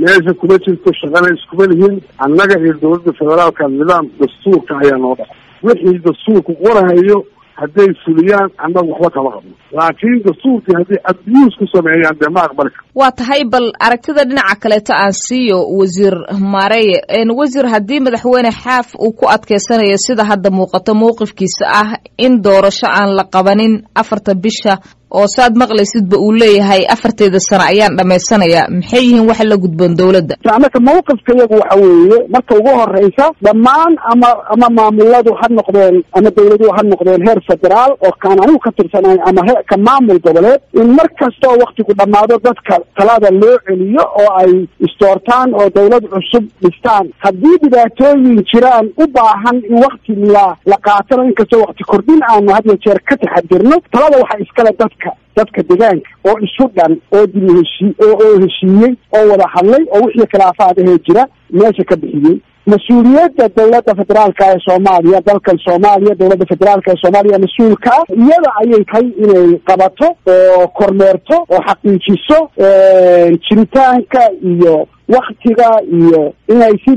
meesha kuma jirto shaqana iskuma lihin annaga iyo dowladda federaalka nidaam dastuurka ayaa noo dhaca wixii dastuurku qorahayo hadday fuliyaan annaga waxba kama qabno laakiin dastuurkii hadday abuse ku sameeyaan dee ma aqbali karo waa tahay bal aragtida dhinaca kaleeto aan siiyo wasiir maareye wasiir haddii madaxweyne xaaf uu ku adkeysanayo sida hadda muuqato mowqifkiisa ah in doorasho aan la qabanin afarta bisha oo saad maqlaysidba uu leeyahay afarteeda sano ayaan dhammaysanaya maxay yihiin waxa la gudboon dowladda marka mawqifka iyagu waxa weeye marka ugu horeysa dhammaan ama ama maamuladu ha noqdeen ama dawladuhu ha noqdeen heer federaal oo kaan anigu ka tirsanayn ama ka maamul goboleed in mar kasta oo waktigu dhammaado dadka talada loo celiyo oo ay istoortaan oo dawlad cusub dhistaan haddii dhibaatooyin jiraan u baahan in wakti la la qaatano inkastoo wakti kordhin aanu had iyo jeer ka taxadirno talada waxaa iskale dadka dadka deegaanka oo isu dhan oo dib heshii oo heshiiyey oo wada hadlay oo wixii khilaafaad ahee jira meesha ka bixiyey mas-uuliyadda dawladda federaalka ee soomaaliya dalkan soomaaliya dawladda federaalka ee soomaaliya mas-uulka ah iyada ayay tahay inay qabato oo kormeerto oo xaqiijiso jiritaanka iyo waktiga iyo inay si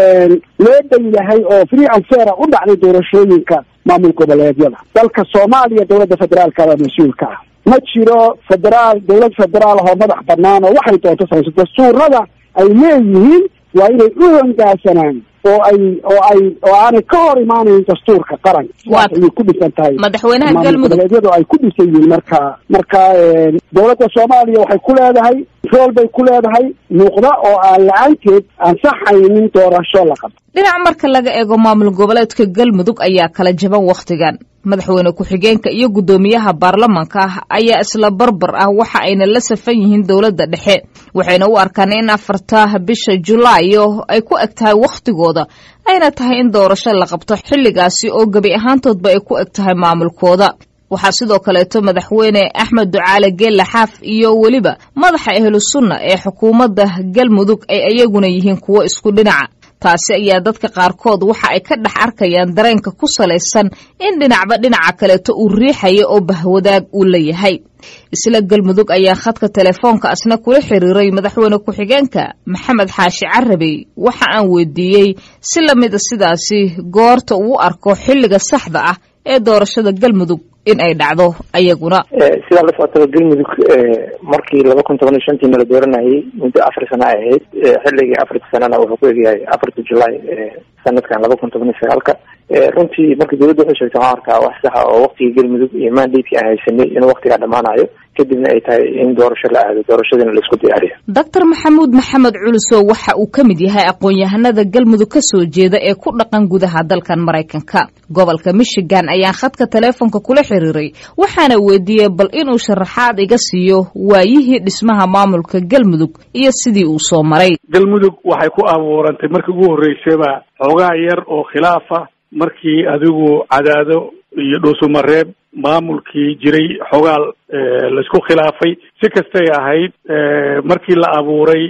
loo dhan yahay oo free and fair u dhacday doorashooyinka maamul goboleedyada dalka soomaaliya dawladda federaalka baa mas-uulka ah ma jiro federaal dawlad federaal oo madax banaan oo waxay doonto samayso dastuurada ay leeyihiin waa inay u hongaasanaan oo ay oo ay oo aanay ka hor imaanayn dastuurka qaranka sidaas ayay ku dhisan tahay madaxweynaha galmudug goboleedyadu ay ku dhisan yihiin marka marka dawladda soomaaliya waxay ku leedahay rool bay ku leedahay muuqda oo aan la-aanteed ansaxaynin doorasho la qabto dhinac marka laga eego maamul goboleedka galmudug ayaa kala jaban wakhtigan madaxweyne ku-xigeenka iyo guddoomiyaha baarlamanka ah ayaa isla barbar ah waxa ayna la safan yihiin dowladda dhexe waxayna u arkaan in afarta bisha julaayo ay ku eg tahay wakhtigooda ayna tahay in doorasho la qabto xilligaasi oo gebi ahaantoodba ay ku eg tahay maamulkooda waxaa sidoo kaleeto madaxweyne axmed ducaale geelle xaaf iyo weliba madaxa ahlu sunna ee xukuumadda galmudug ay iyaguna yihiin kuwo isku dhinaca taasi ayaa dadka qaarkood waxa ay ka dhex arkayaan dareenka ku salaysan in dhinacba dhinaca kaleeto uu riixayo oo bahwadaag uu leeyahay isla galmudug ayaa khadka telefoonka asna kula xiriiray madaxweyne ku-xigeenka maxamed xaashi carabey waxa aan weydiiyey si lamida sidaasi goorta uu arko xilliga saxda ah ee doorashada galmudug in ay dhacdo ayaguna sidaa la socotaba galmudug markii laba kun toban iyo shantiina la dooranayay muddo afar sana ay ahayd xilligii afarta sanana wuxuu ku egyahay afarta julaay sanadkan laba kun toban iyo sagaalka runtii marka dawladda waxay sheegtay waxaan arkaa wax saxa oo waktigii galmudug iyo mandatekii aan haysanay inuu waktigaa dhamaanayo kadibna ay tahay in doorasho la aado doorashadina laisku diyaariyo doctor maxamuud maxamed culusow waxa uu ka mid yahay aqoon-yahanada galmudug ka soo jeeda ee ku dhaqan gudaha dalkan maraykanka gobolka michigan ayaan khadka teleefonka kula xiriiray waxaana weydiiyey bal inuu sharaxaad iga siiyo waayihii dhismaha maamulka galmudug iyo sidii uu soo maray galmudug waxay ku abuurantay markii ugu horreysayba xoogaa yar oo khilaafa markii adigu cadaado iyo dhuusumareeb maamulkii jiray xogaal laisku khilaafay si kastay ahayd markii la abuuray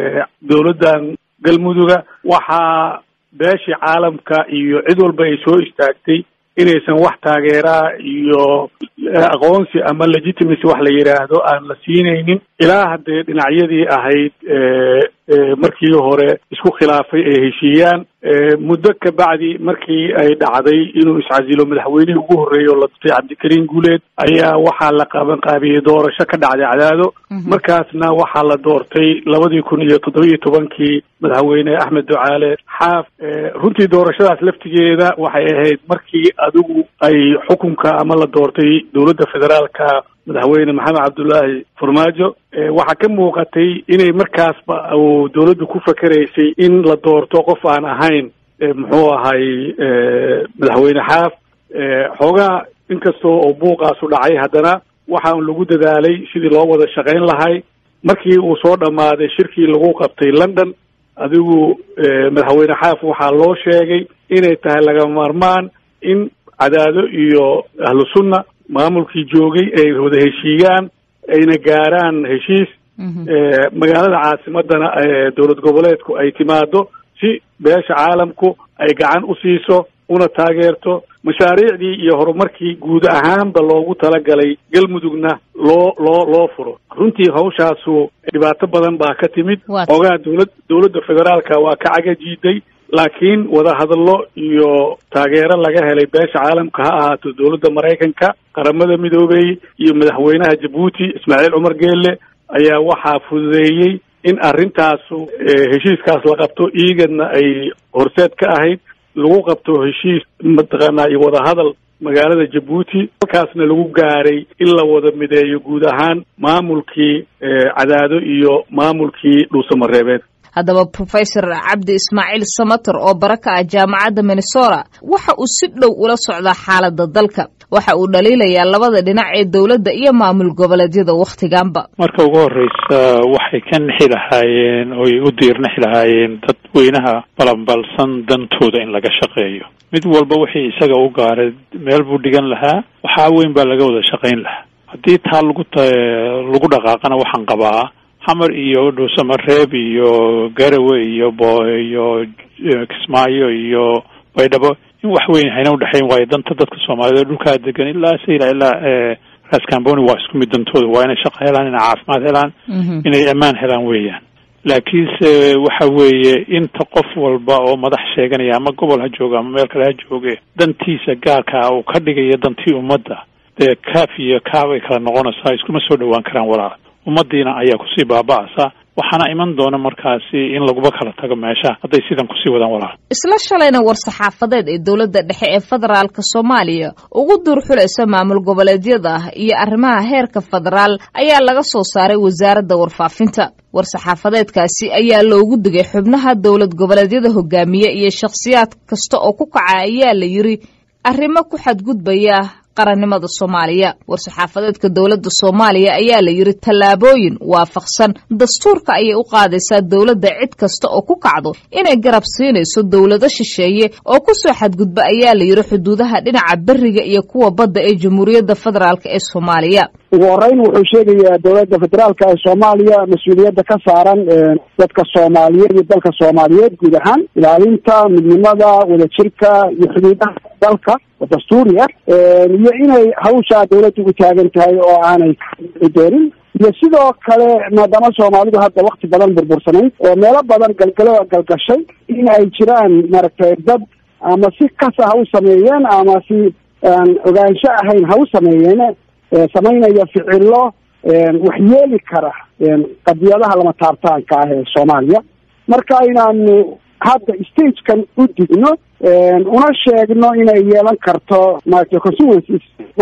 dowladdan galmuduga waxaa beeshii caalamka iyo cid walba ay soo istaagtay inaysan wax taageeraa iyo aqoonsi ama legitimacy wax la yidhaahdo aan la siinaynin ilaa haddee dhinacyadii ahayd markii hore isku khilaafay ay heshiiyaan muddo ka bacdi markii ay dhacday inuu iscasilo madaxweynihii ugu horreeyay oo la dutay cabdikariin guuleed ayaa waxaa la qaban qaabiyey doorasho ka dhacday cadaado markaasna waxaa la doortay labadii kun iyo toddoba-iyo tobankii madaxweyne axmed ducaale xaaf runtii doorashadaas laftigeeda waxay ahayd markii adigu ay xukunka ama la doortay dowladda federaalka madaxweyne maxamed cabdullaahi farmaajo waxaa ka muuqatay inay markaasba uu dowladdu ku fakeraysay in la doorto qof aan ahayn muxuu ahay madaxweyne xaaf xoogaa inkastoo oo buuqaasu dhacay haddana waxaa lagu dadaalay sidii loo wada shaqayn lahay markii uu soo dhammaaday shirkii lagu qabtay london adigu madaxweyne xaaf waxaa loo sheegay inay tahay laga maarmaan in cadaado iyo ahlu sunna maamulkii joogay ay wada heshiiyaan ayna gaaraan heshiis magaalada caasimadana dowlad goboleedku ay timaado si beesha caalamku ay gacan u siiso una taageerto mashaariicdii iyo horumarkii guud ahaanba loogu talagalay galmudugna loo loo loo furo runtii hawshaasu dhibaato badan baa ka timid xoogaa dowlad dowladda federaalka waa ka cagajiiday laakiin wadahadallo iyo taageero laga helay beesha caalamka ha ahaato dowladda maraykanka qaramada midoobey iyo madaxweynaha jabuuti ismaaciil cumar geelle ayaa waxaa fududeeyey in arrintaasu heshiiskaas la qabto iigadna ay horseed ka ahayd lagu qabto heshiis mataqaanaa iyo wadahadal magaalada jabuuti halkaasna lagu gaaray in la wada mideeyo guud ahaan maamulkii cadaado iyo maamulkii dhuusamareebeed haddaba professor cabdi ismaaciil samater oo bara ka ah jaamacadda minnesota waxa uu si dhow ula socdaa xaaladda dalka waxa uu dhaliilayaa labada dhinac ee dowladda iyo maamul goboleedyada wakhtiganba marka ugu horreysa waxay ka nixi lahaayeen oy u diirnixi lahaayeen dadweynaha balanbalsan dantooda in laga shaqeeyo mid walba wixii isaga u gaaray meel buu dhigan lahaa waxaa weyn baa laga wada shaqayn lahaa haddii taa lagu t lagu dhaqaaqana waxaan qabaa xamar iyo dhuusamareeb iyo garawe iyo bo iyo kismaayo iyo baydhabo in wax weyn hayna udhexayn waayo danta dadka soomaaliyeed dhulkaa degan ilaa sayla ilaa raskamboni waa isku mid dantooda waa inay shaqo helaan inay caafimaad helaan inay ammaan helaan weeyaan laakiinse waxa weeye inta qof walba oo madax sheeganaya ama gobol ha jooga ama meel kale ha jooge dantiisa gaarka uu ka dhigayo dantii ummadda dee kaaf iyo kaaf ay kala noqonaysaa iskuma soo dhowaan karaan walaal ummadiina ayaa kusii baaba'asa waxaana iman doona markaasi in laguba kala tago meesha hadday sidan kusii wadaan walaal isla shalayna war-saxaafadeed ee dowladda dhexe ee federaalka soomaaliya ugu duurxulaysa maamul goboleedyada iyo arrimaha heerka federaal ayaa laga soo saaray wasaaradda warfaafinta war-saxaafadeedkaasi ayaa loogu digay xubnaha dowlad goboleedyada hogaamiye iyo shakhsiyaad kasta oo ku kaca ayaa la yidri arrimo ku xadgudbaya qarannimada soomaaliya war-saxaafadeedka dowladda soomaaliya ayaa la yidhi tallaabooyin waafaqsan dastuurka ayay u qaadaysaa dowladda cid kasta oo ku kacdo inay garab siinayso dowlado shisheeye oo ku soo xadgudba ayaa la yidhi xuduudaha dhinaca beriga iyo kuwa badda ee jamhuuriyadda federaalk ee soomaaliya ugu horeyn wuxuu sheegayaa dowladda federaalka ee soomaaliya mas-uuliyadda ka saaran dadka soomaaliyeed iyo dalka soomaaliyeed guud ahaan ilaalinta midnimada wadajirka iyo xuduudaha dalka oo dastuuri ah iyo inay hawshaa dowladda u taagan tahay oo aanay doonin iyo sidoo kale maadaama soomaalidu hadda wakti badan burbursanayd oo meelo badan galgalo galgashay in ay jiraan maaragtay dad ama si kasa ha u sameeyeen ama si aan ogaansho ahayn ha u sameeyeen samaynaya ficilo waxyeeli kara qadiyadaha lama taabtaanka ah ee soomaaliya marka inaanu hadda stagekan u digno una sheegno inay yeelan karto maaragtay constituencies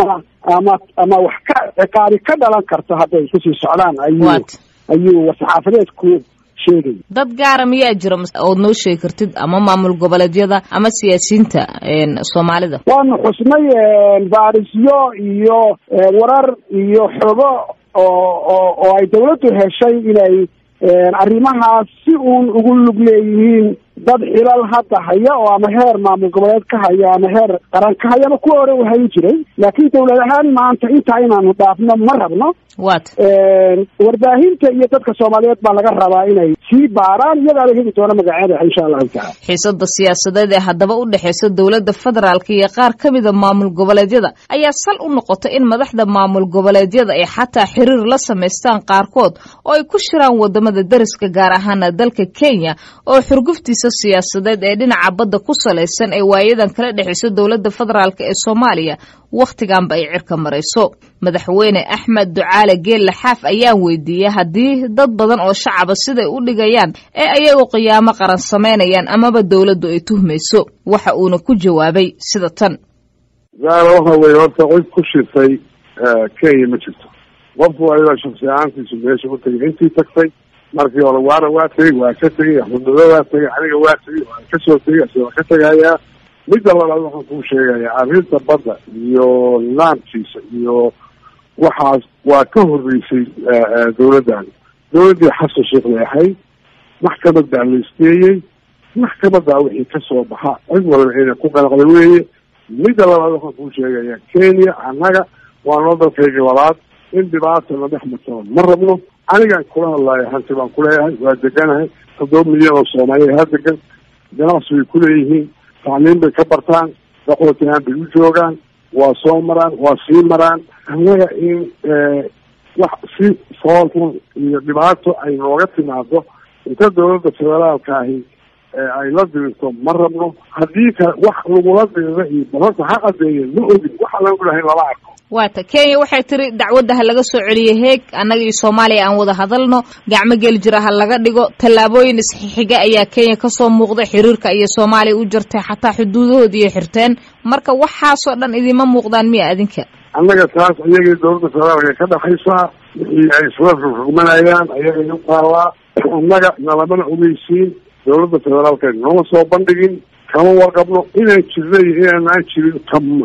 ama ama wax ka ciqaabi ka dhalan karto hadday kusii socdaan ayuu ayuu war-saxaafadeedku sheegay dad gaara miyaa jira ood noo sheegi kartid ama maamul goboleedyada ama siyaasiyiinta soomaalida waanu xusnay baarisyo iyo warar iyo xogo oo oo oo ay dawladdu heshay inay arrimahaas si uun ugu lug leeyihiin dad xilal hadda haya oo ama heer maamul goboleed ka haya ama heer qaran ka haya ama kuwa hore u hayn jiray laakiin dawlad ahaan maanta intaa inaanu dhaafno ma rabno wat warbaahinta iyo dadka soomaaliyeed baa laga rabaa inay sii baaraan iyadaala heli doona magaceeda insha allahu tacala xiisada siyaasadeed ee haddaba u dhexeysa dowladda federaalka iyo qaar ka mida maamul goboleedyada ayaa sal u noqota in madaxda maamul goboleedyada ay xataa xiriir la samaystaan qaarkood oo ay ku shiraan wadamada deriska gaar ahaana dalka kenya oo xurguftiisa siyaasadeed ee dhinaca badda ku salaysan ee waayadan kala dhexeysa dowladda federaalk ee soomaaliya wakhtiganba ay cirka marayso madaxweyne axmed ducaale geelle xaaf ayaan weydiiyey haddii dad badan oo shacaba siday u dhigayaan ee ayagu qiyaamo qaran samaynayaan amaba dowladdu ay tuhmayso waxa uuna ku jawaabay sida tan zaara waxa weeye horta cid ku shirtay kenya ma jirto qofku ayada shaksi ahaantiisu meesha u tegay intii tagtay markii hore waana waa tegey waa ka tegey axmednado waa tegey aniga waa tegey waan kasoo tegey asagoo ka tegayaa midda labaad waxaan kuu sheegayaa arrinta badda iyo nidaamkiisa iyo waxaas waa ka horreysay dawladdan dawladdii xasan sheekh bay ahayd maxkamadaa la isgeeyey maxkamadaa wixii kasoo baxa cid walba inay ku qanaqda weeye midda labaad waxaan kuu sheegayaa kenya annaga waa noo dalkayga labaad in dhibaata la dhex martaba ma rabno anigaan kula hadlaayo hanti baan kuleeyahay waa deganahay toddoba milyan oo soomaaliya ha degan ganacsi bay kuleeyihiin tacliim bay ka bartaan daqootihaan bay u joogaan waa soo maraan waa sii maraan annaga in wax si foolxun iyo dhibaato ay nooga timaado inta dawladda federaalka ahi ay la dirirto ma rabno haddii kale wax lagula diriro iyo balanta ha qadeeye ma ogin waxa lagu dhahay lama arko waata kenya waxay tiri dacwadda ha laga soo celiyo heeg annaga iyo soomaaliya aan wada hadalno gacmo geli jira ha laga dhigo tallaabooyin isxixiga ayaa kenya kasoo muuqday xiriirka iyo soomaaliya u jirtay xataa xuduudahoodiiyo xirteen marka waxaasoo dhan idima muuqdaan miya adinka annaga taas ayagii dawladda federaalka ka dhaxaysaa wixii ay isla rugmanayaan ayagay u taallaa annaga nalamana ogeysiin dawladda federaalka nooma soo bandhigin kama warqabno inaan jirna iyo inaanaan jirin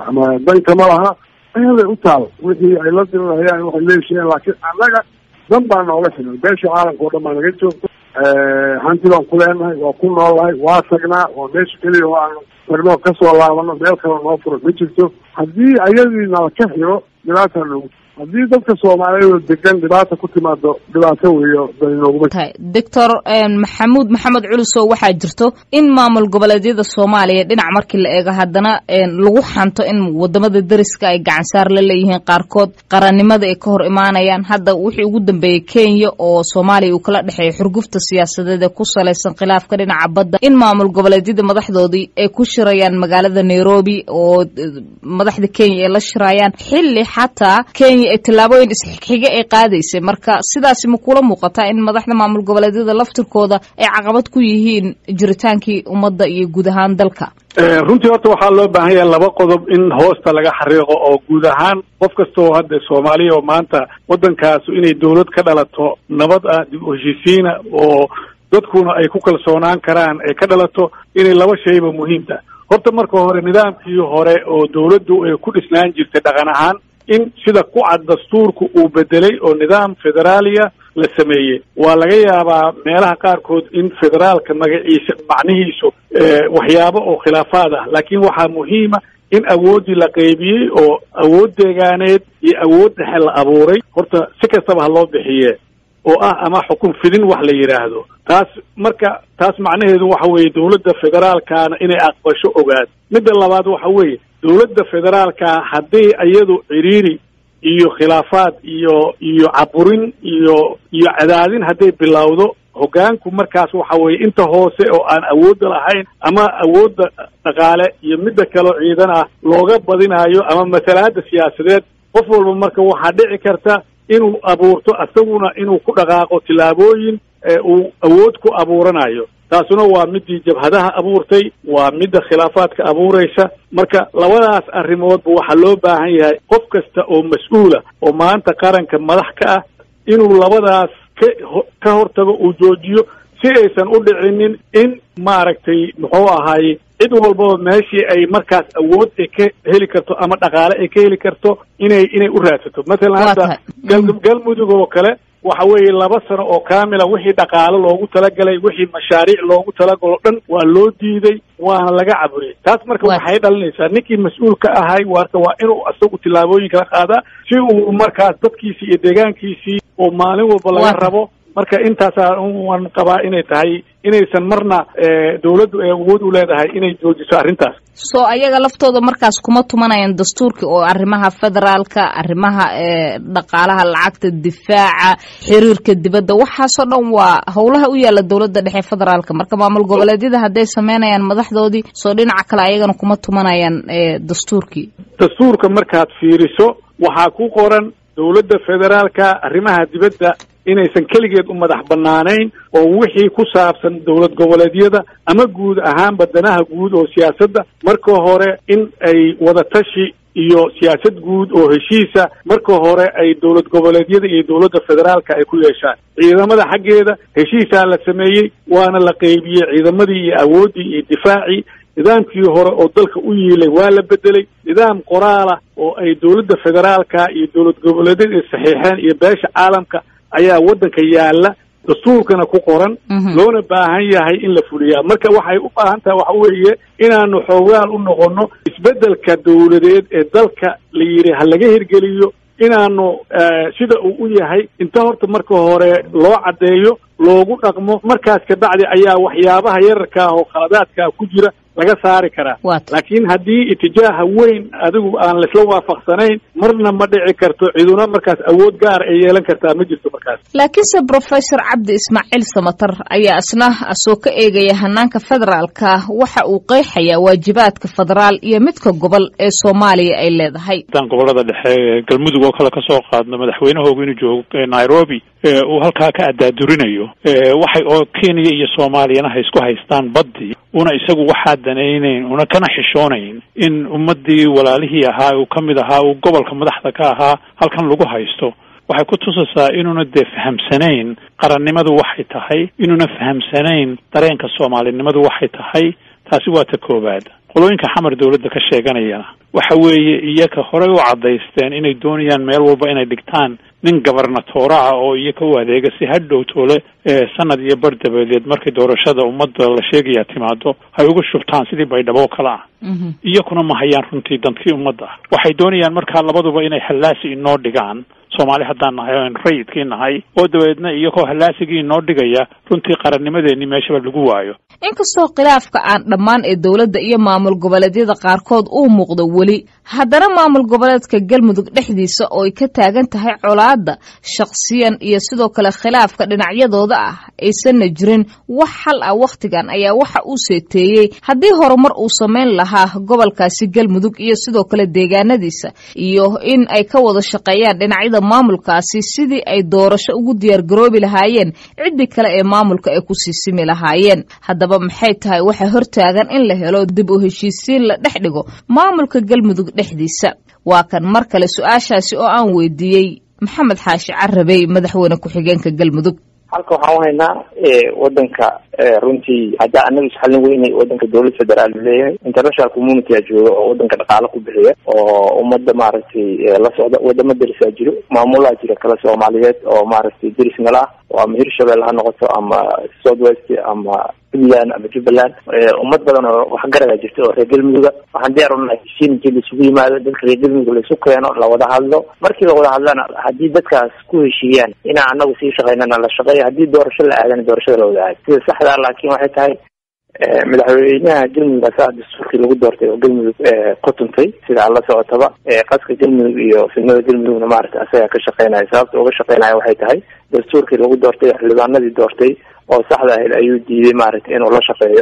dan kama laha ayaday u taal wixii ay la dirirayaan waxay leeshaheen laakiin annaga dan baa nooga xiran beesha caalamka o dhan baa naga joogto hanti baan ku leenahay waa ku noolnahay waa tagnaa waa meesha keliya oo aanu tagno kasoo laabano meel kale noo furo ma jirto haddii ayadii nala ka xiro dhibaataa noogu haddii dadka soomaaliyeed oo degan dhibaata ku timaado dhibaato weeyo dani nooguma tahay doctor maxamuud maxamed culusow waxaa jirto in maamul goboleedyada soomaaliya dhinac markii la eego haddana lagu xanto in wadamada deriska ay gacansaar la leeyihiin qaarkood qarannimada ay ka hor imaanayaan hadda wixii ugu dambeeyey kenya oo soomaaliya uu kala dhexeeya xurgufta siyaasadeed ee ku salaysan khilaafka dhinaca badda in maamul goboleedyada madaxdoodii ay ku shirayaan magaalada nairobi oo madaxda kenya ay la shirayaan xilli xataa kenya ay tallaabooyin isxiga ay qaadaysay marka sidaasi ma kula muuqataa in madaxda maamul goboleedyada laftirkooda ay caqabad ku yihiin jiritaankii ummadda iyo guud ahaan dalka runtii horta waxaa loo baahan yahay laba qodob in hoosta laga xariiqo oo guud ahaan qof kasta oo hadda soomaaliya oo maanta waddankaasu inay dawlad ka dhalato nabad ah dib u heshiisiina oo dadkuna ay ku kalsoonaan karaan ay ka dhalato inay laba shayba muhiimta horta marka hore nidaamkii hore oo dawladdu ay ku dhisnaan jirtay dhaqan ahaan in sida ku cad dastuurku uu bedelay oo nidaam federaaliya la sameeyey waa laga yaabaa meelaha qaarkood in federaalka magaciisa macnihiisu waxyaabo oo khilaafaad ah laakiin waxaa muhiima in awooddii la qaybiyey oo awood deegaaneed iyo awood dhexe la abuuray horta si kastaba ha loo bixiye oo ah ama xukun fidin wax la yidhaahdo taas marka taas macnaheedu waxa weeye dawladda federaalkaana inay aqbasho ogaad midda labaad waxa weeye dawladda federaalka haddii iyadu ciriiri iyo khilaafaad iyo iyo caburin iyo iyo cadaadin hadday bilowdo hoggaanku markaas waxa weeye inta hoose oo aan awoodda lahayn ama awoodda dhaqaale iyo midda kaleo ciidan ah looga badinaayo ama masalaadda siyaasadeed qof walba marka waxaa dhici karta inuu abuurto isaguna inuu ku dhaqaaqo tillaabooyin uu awood ku abuuranayo taasuna waa midii jabhadaha abuurtay waa midda khilaafaadka abuuraysa marka labadaas arrimoodba waxaa loo baahan yahay qof kasta oo mas-uula oo maanta qaranka madax ka ah inuu labadaas ka ka hortago uu joojiyo si aysan u dhicinin in maaragtay muxuu ahaaye cid walbaba meeshii ay markaas awood ay ka heli karto ama dhaqaale ay ka heli karto inay inay u raadsato mathalan hadda gal galmudug oo kale waxa weeye laba sano oo kaamila wixii dhaqaalo loogu talagalay wixii mashaariic loogu talagalo dhan waa loo diiday waana laga caburiyay taas marka waxay dhalinaysaa ninkii mas-uulka ahay warka waa inuu isagu tillaabooyin kala qaadaa si uu markaas dadkiisii iyo deegaankiisii oo maalin walba laga rabo marka intaasaa waan qabaa inay tahay inaysan marna dawladdu ay awood u leedahay inay joojiso arrintaas soo ayaga laftooda markaas kuma tumanayaan dastuurka oo arrimaha federaalka arrimaha dhaqaalaha lacagta difaaca xiriirka dibadda waxaasoo dhan waa howlaha u yaalla dawladda dhexe federaalka marka maamul goboleedyada hadday sameynayaan madaxdoodii soo dhinaca kale ayagana kuma tumanayaan dastuurkii dastuurka markaad fiiriso waxaa ku qoran dawladda federaalka arrimaha dibadda inaysan keligeed u madax bannaanayn oo wixii ku saabsan dowlad goboleedyada ama guud ahaanba danaha guud oo siyaasadda marka hore in ay wadatashi iyo siyaasad guud oo heshiisa marka hore ay dowlad goboleedyada iyo dowladda federaalka ay ku yeeshaan ciidamada xaggeeda heshiisaa la sameeyey waana la qeybiyey ciidamadii iyo awooddii iyo difaacii nidaamkii hore oo dalka u yiilay waa la bedelay nidaam qoraala oo ay dowladda federaalka iyo dowlad goboleedyada ay saxiixeen iyo beesha caalamka ayaa waddanka yaalla dastuurkana ku qoran loona baahan yahay in la fuliyaa marka waxay u baahan tahay waxa weeye inaanu xoogaal u noqono isbeddelka dowladeed ee dalka la yidhi ha laga hirgeliyo inaanu sida uu u yahay inta horta marka hore loo caddeeyo loogu dhaqmo markaas kabacdi ayaa waxyaabaha yararka ah oo khaladaadkaa ku jira laga saari karaa laakiin haddii itijaaha weyn adigu aan laisla waafaqsanayn marna ma dhici karto ciduna markaas awood gaar ay yeelan kartaa ma jirto markaas laakiinse professor cabdi ismaaciil samatar ayaa isna asoo ka eegaya hanaanka federaalka waxa uu qeexayaa waajibaadka federaal iyo midka gobol ee soomaaliya ay leedahay haddaan gobolada dhexe galmudug oo kale kasoo qaadno madaxweynahoogu inuu joogo nairobi uu halkaa ka addaadurinayo waxay oo kenya iyo soomaaliyana ha isku haystaan baddii una isagu waxaa danaynayn una kana xishoonayn in ummadii walaalihii ahaa uu ka mid ahaa uu gobolka madaxda ka ahaa halkan lagu haysto waxay ku tusaysaa inuuna dee fahamsanayn qarannimadu waxay tahay inuuna fahamsanayn dareenka soomaalinimadu waxay tahay taasi waa ta koowaad qolooyinka xamar dawladda ka sheeganayana waxa weeye iyaka horey u caddaysteen inay doonayaan meel walba inay dhigtaan nin gobernatoora ah oo iyaka u adeega si hadhow toole sanad iyo bar dabadeed markay doorashada ummadda la sheegaya timaado hay uga shubtaan sidii baydhabo oo kale ah iyakuna ma hayaan runtii dantii ummadda ah waxay doonayaan markaa labaduba inay hallaasi inoo dhigaan soomaali haddaan nahay o rayidkii nahay oo dabeedna iyagoo hallaasigii inoo dhigaya runtii qarannimadeenii meeshaba lagu waayo inkastoo khilaafka aan dhammaan ee dowladda iyo maamul goboleedyada qaarkood uu muuqdo weli haddana maamul goboleedka galmudug dhexdiisa oo ay ka taagan tahay colaadda shakhsiyan iyo sidoo kale khilaafka dhinacyadooda ah aysanna jirin wax xal ah wakhtigan ayaa waxa uu seeteeyey haddii horumar uu samayn lahaa gobolkaasi galmudug iyo sidoo kale deegaanadiisa iyo in ay ka wada shaqeeyaan dhinacyada maamulkaasi sidii ay doorasho ugu diyaargaroobi lahaayeen ciddii kale ee maamulka ay ku siisimi lahaayeen haddaba maxay tahay waxaa hortaagan in la helo dib u heshiisiin la dhex dhigo maamulka galmudug dhexdiisa waa kan mar kale su-aashaasi oo aan weydiiyey maxamed xaashi carabey madaxweyne ku-xigeenka galmudug halka waxaan u haynaa wadanka runtii haddaa anaga isxalin weynay wadanka dowlad federaal leeyahay international community a jooga oo wadanka dhaqaalo ku bixiya oo ummadda maaragtay la socda wadamo derisaa jiro maamulaa jira kale soomaaliyeed oo maaragtay deris nala ah oo ama hirshabelle ha noqoto ama south west ama puntland ama jubbaland ummad badan oo waxgaradaa jirta oo reer galmuduga waxaan diyaar unahay heshiin intii laisugu yimaado dadka reer galmudug laisu keeno lawada hadlo markii lawada hadlana haddii dadkaas ku heshiiyaan inaan anagu sii shaqaynana la shaqeeyo haddii doorasho la aadana doorashada lawada aado sida saxdaa laakiin waxay tahay madaxweynaha galmudug asaa dastuurkii lagu doortay oo galmudug ku tuntay sida aan la socotaba qaska galmudug iyo fidnada galmudugna maaragta asagaa ka shaqeynaya sababta uga shaqeynaya waxay tahay dastuurkii lagu doortay xildhibaanadii doortay oo saxda ahayd ayuu diiday maaragtay inuu la shaqeeyo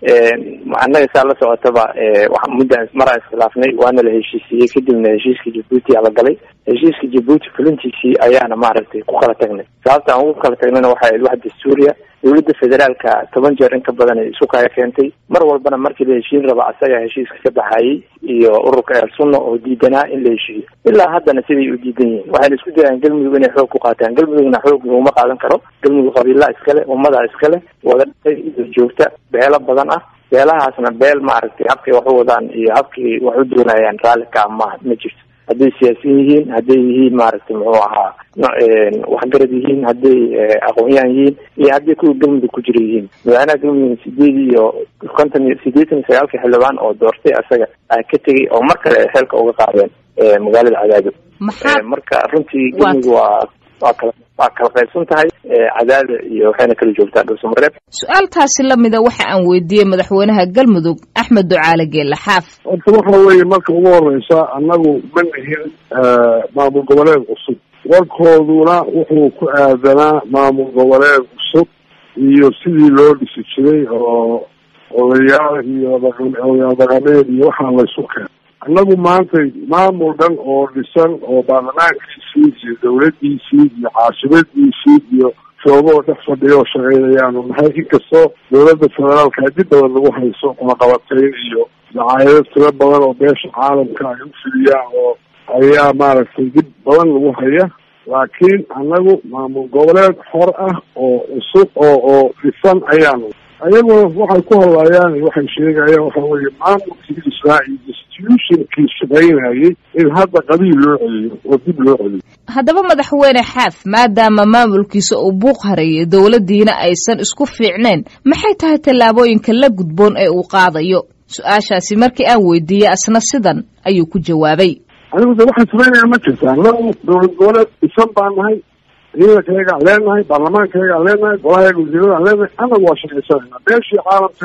annaga saa la socotaba muddaan maraan iskhilaafnay waana la heshiisiiyey kadibna heshiiska jabuuti aa la galay heshiiska jabuuti fulintiisii ayaana maaragtay ku kala tagnay sababta aan ugu kala tagnayna waxay ahayd wax dastuuriya dowladda federaalka toban jeer in ka badan ay isu kaya keentay mar walbana markii la heshiin raba asaga heshiiska ka baxayay iyo ururka eer sunna oo diidanaa in la heshiiyo ilaa haddana siday u diidan yihiin waxayna isku dayaan galmudug inay xoog ku qaataan galmudugna xoog laguma qaadan karo galmudug qabiilaa iskale ummadaa iskale wada dhintay iyo joogta beelo badan ah beelahaasna beel maaragtay habkay wax u wadaan iyo habkay wax u doonayaan raalli ka ah maaha ma jirto hadday siyaasiyin yihiin hadday yihiin maaragtay muxuu ahaa waxgarad yihiin hadday aqoon-yahan yihiin iyo hadday kuwa galmudug ku jira yihiin madaxweynaha galmudug sideed iyo konton iyo sideetan iyo sagaalka xildhibaan oo doortay asaga ka tegay oo mar kale ay xeelka uga qaadeen magaalada cadaado marka runtii galmudug waa waa kala waa kala qaybsan tahay cadaada iyo waxayna kala joogtaa dhulsamareeb su-aaltaasi lamida waxa aan weydiiyey madaxweynaha galmudug axmed ducaale geelle xaaf horta waxa weeye marka ugu horeysa annagu ma nihin maamul goboleed cusub warkooduna wuxuu ku aadanaa maamul goboleed cusub iyo sidii loo dhisi jiray oo odayaal iyo odayaal dhaqameed iyo waxaa laysu keen annagu maanta maamul dhan oo dhisan oo baarlamaankiisii iyo dawladdiisii iyo caasimadiisii iyo shooboo dhex fadhiya oo shaqeynayaanu nahay inkastoo dowladda federaalka dib badan lagu hayso kumaqabatayn iyo dacaayado tiro badan oo beesha caalamka ay u fidiyaan oo ayaa maaragtay dib badan lagu haya laakiin annagu maamul goboleed xor ah oo cusub oo oo dhisan ayaanu ayagoo waxay ku hadlayaan waxay sheegayaan waxa weeye maamulkii israa'iil institutionkii shaqaynayay in hadda qabiil loo celiyo oo dib loo celiyo haddaba madaxweyne xaaf maadaama maamulkiisa uu buuq hareeyay dowladdiina aysan isku fiicnayn maxay tahay tallaabooyinka la gudboon ee uu qaadayo su-aashaasi markii aan weydiiyey asna sidan ayuu ku jawaabay anigu de waxaan samaynayaa ma jirta annagu dowlad goboleed dhisan baan nahay ciidankayaga aan leenahay baarlamaankayaga aan leenahay golahayaga wasiirada aan leenahay annagu waa shaqaysanayna beeshii caalamkana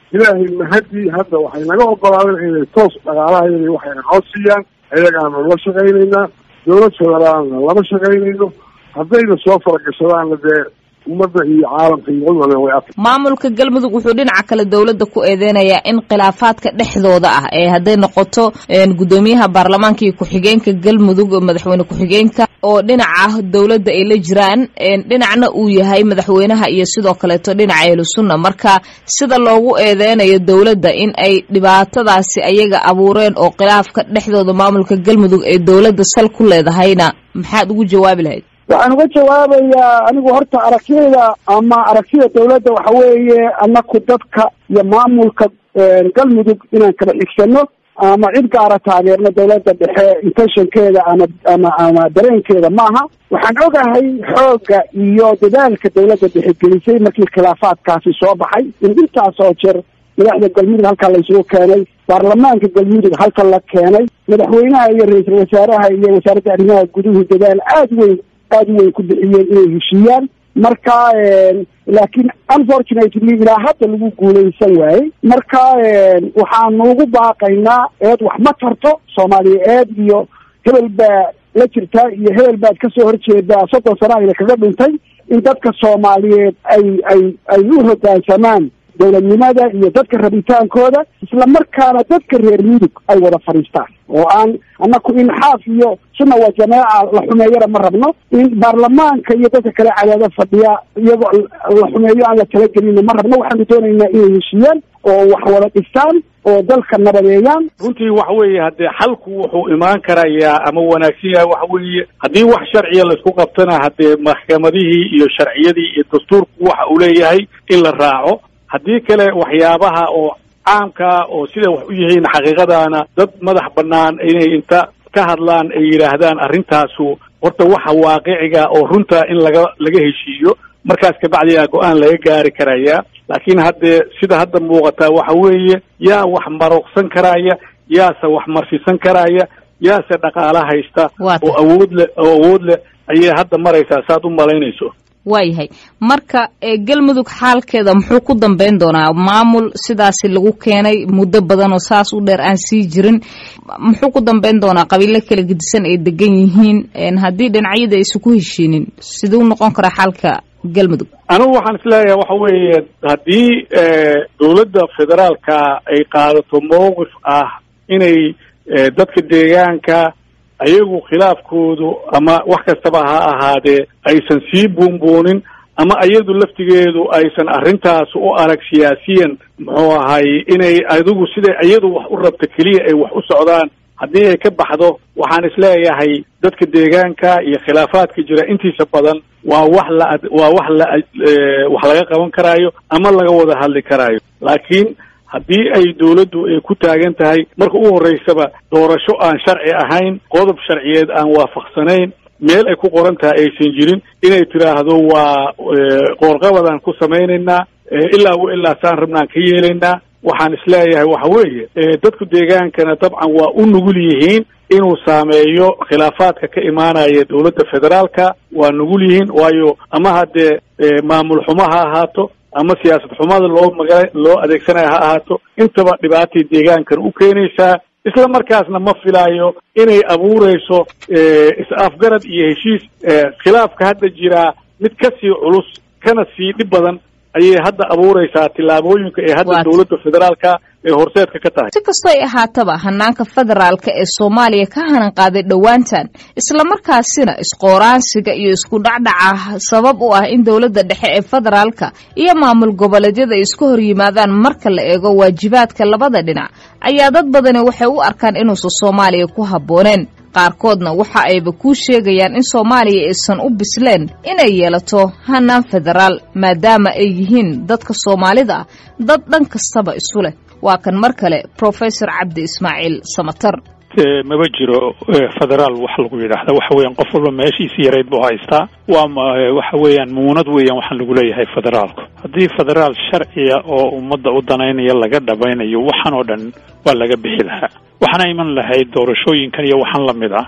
ilaahay mahadii hadda waxay naga ogolaadeen inay toos dhaqaalahayda waxayna noo siiyaan ayagaanu la shaqaynaynaa dowlad federaalna lama shaqaynayno haddayna soo faragashadaanna dee ummadda iyo caalamka iyo cid walba way af maamulka galmudug wuxuu dhinaca kale dowladda ku eedeynayaa in khilaafaadka dhexdooda ah ee hadday noqoto guddoomiyaha baarlamaanka iyo ku-xigeenka galmudug madaxweyne ku-xigeenka oo dhinaca dowladda ay la jiraan dhinacna uu yahay madaxweynaha iyo sidoo kaleeto dhinaca ahlu sunna marka sida loogu eedeynayo dowladda in ay dhibaatadaasi ayaga abuureen oo khilaafka dhexdooda maamulka galmudug ee dowladda sal ku leedahayna maxaad ugu jawaabi lahayd waxaan uga jawaabayaa anigu horta aragtiyada ama aragtida dawladda waxa weeye anaku dadka iyo maamulka galmudug inaan kala xigsano ama cid gaara taageerno dawladda dhexe intentionkeeda ama ama ama dareenkeeda maaha waxaan ogahay xoogga iyo dadaalka dawladda dhexe gelisay markii khilaafaadkaasi soo baxay in intaas oo jeer madaxda galmudug halkaa laysugu keenay baarlamaanka galmudug halka la keenay madaxweynaha iyo ra-iisul wasaaraha iyo wasaaradda arrimaha guduhu dadaal aada weyn aada u weyn ku bixiyeen inay heshiiyaan marka laakiin unfortunately ilaa hadda lagu guulaysan waayey marka waxaanu ugu baaqaynaa eed wax ma tarto soomaaliya eed iyo hebel baa la jirtaa iyo hebel baad kasoo horjeedaa soddon sana ayna kaga dhintay in dadka soomaaliyeed ay ay ay u hoggaansamaan dowladnimada iyo dadka rabitaankooda isla markaana dadka reer mudug ay wada fadhiistaan oo aan annaku inxaaf iyo sunna waa jamaaca la xumeeyana ma rabno in baarlamaanka iyo dadka kale cadaado fadhiya iyagoo la xumeeyo aan la talagelina ma rabno waxaanu doonaynaa inay heshiiyaan oo wax wada dhistaan oo dalka nabadeeyaan runtii waxa weeye haddee xalku wuxuu imaan karayaa ama wanaagsan yahay waxa weeye haddii wax sharciya laisku qabtana haddee maxkamadihii iyo sharciyadii iyo dastuurku waxa uu leeyahay in la raaco haddii kale waxyaabaha oo caamkaa oo siday wax u yihiin xaqiiqadaana dad madax bannaan inay inta ka hadlaan ay yidhaahdaan arrintaasu horta waxa waaqiciga oo runta in laga laga heshiiyo markaas kabacdiyaa go-aan laga gaari karayaa laakiin haddee sida hadda muuqataa waxa weeye yaa wax maruqsan karaya yaase wax marsisan karaya yaase dhaqaala haysta oo awood leh oo awood leh ayay hadda maraysaa saad u malaynayso waayahay marka galmudug xaalkeeda muxuu ku dambeyn doonaa maamul sidaasi lagu keenay muddo badan oo saas u dheer aan sii jirin muxuu ku dambeyn doonaa qabiilo kala gedisan ay degan yihiin haddii dhinacyada aysan ku heshiinin siduu noqon karaa xaalka galmudug anigu waxaan isleeyahay waxa weeye haddii dowladda federaalka ay qaadato mowqif ah inay dadka deegaanka ayagu khilaafkoodu ama wax kastaba ha ahaadee aysan sii buunbuunin ama iyadu laftigeedu aysan arrintaas u arag siyaasiyan muxuu ahay inay adigu siday iyadu wax u rabto keliya ay wax u socdaan haddii ay ka baxdo waxaan isleeyahay dadka deegaanka iyo khilaafaadka jira intiisa badan waa wax la waa wax la wax laga qaban karaayo ama laga wada hadli karaayo laakiin haddii ay dawladdu ay ku taagan tahay marka u horreysaba doorasho aan sharci ahayn qodob sharciyeed aan waafaqsanayn meel ay ku qoran tahay aysan jirin inay tidhaahdo waa qoorqabadaan ku samaynaynaa ilaa wa ilaa saan rabnaan ka yeelaynaa waxaan isleeyahay waxa weeye dadku deegaankana dabcan waa u nugul yihiin inuu saameeyo khilaafaadka ka imaanaya dowladda federaalka waa nugul yihiin waayo ama haddee maamul xumo ha ahaato ama siyaasad xumada loo maga loo adeegsanayo ha ahaato intaba dhibaatay deegaankan u keenaysaa isla markaasna ma filaayo inay abuureyso is-afgarad iyo heshiis khilaafka hadda jiraa mid ka sii culus kana sii dhib badan ayay hadda abuureysaa tillaabooyinka ee hadda dowladda federaalka ee horseedka ka tahay si kastoo ay ahaataba hanaanka federaalka ee soomaaliya ka hanan qaaday dhowaantan islamarkaasina isqooraansiga iyo isku dhacdhaca sabab u ah in dowladda dhexe ee federaalka iyo maamul goboleedyada ay isku hor yimaadaan marka la eego waajibaadka labada dhinac ayaa dad badani waxay u arkaan inuusan soomaaliya ku habbooneen qaarkoodna waxa ayba kuu sheegayaan in soomaaliya aysan u bisleen inay yeelato hanaan federaal maadaama ay yihiin dadka soomaalida ah dad dhan kastaba isu leh waa kan mar kale professor cabdi ismaaciil samatar maba jiro federaal wax lagu yidhaahda waxa weeyaan qof walba meeshiisi yarayd buu haystaa waa waxa weeyaan muunad weeyaan waxaan lagu leeyahay federaalku haddii federaal sharciya oo ummadda u danaynaya laga dhabaynayo waxan oo dhan waa laga bixi lahaa waxaana iman lahayd doorashooyinkan iyo waxaan la mid ah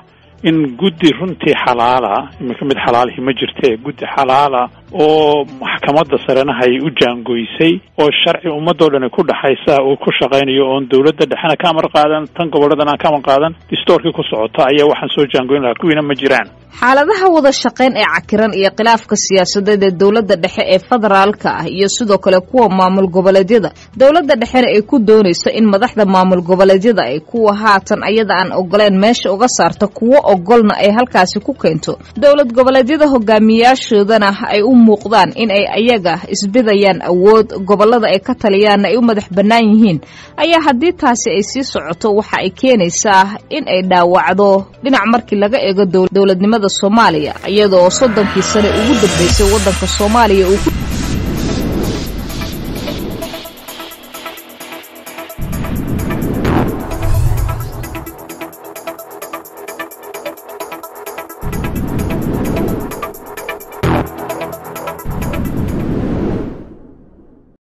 in guddi runtii xalaala iminka mid xalaalihi ma jirte guddi xalaala oo maxkamadda sarena hay u jaangoysay oo sharci ummadoo dhan ku dhaxaysa uu ku shaqaynayo oon dowladda dhexena ka amar qaadan tan gobolladan aan ka amar qaadan distoorkii ku socota ayaa waxaan soo jaangoyn lahaa kuwiina ma jiraan xaaladaha wada shaqayn ee cakiran iyo khilaafka siyaasadeed ee dowladda dhexe ee federaalka ah iyo sidoo kale kuwa maamul goboleedyada dowladda dhexena ay ku doonayso in madaxda maamul goboleedyada ay kuwa haatan ayada aan ogoleen meesha uga saarta kuwo ogolna ay halkaasi ku keento dowlad goboleedyada hogaamiyaashoodana ay u muuqdaan in ay ayaga isbidayaan awood gobolada ay ka taliyaanna ay u madax bannaan yihiin ayaa haddii taasi ay sii socoto waxa ay keenaysaa in ay dhaawacdo dhinac markii laga eego dowladnimada soomaaliya iyadoo soddonkii sane ugu dambeysay waddanka soomaaliya uu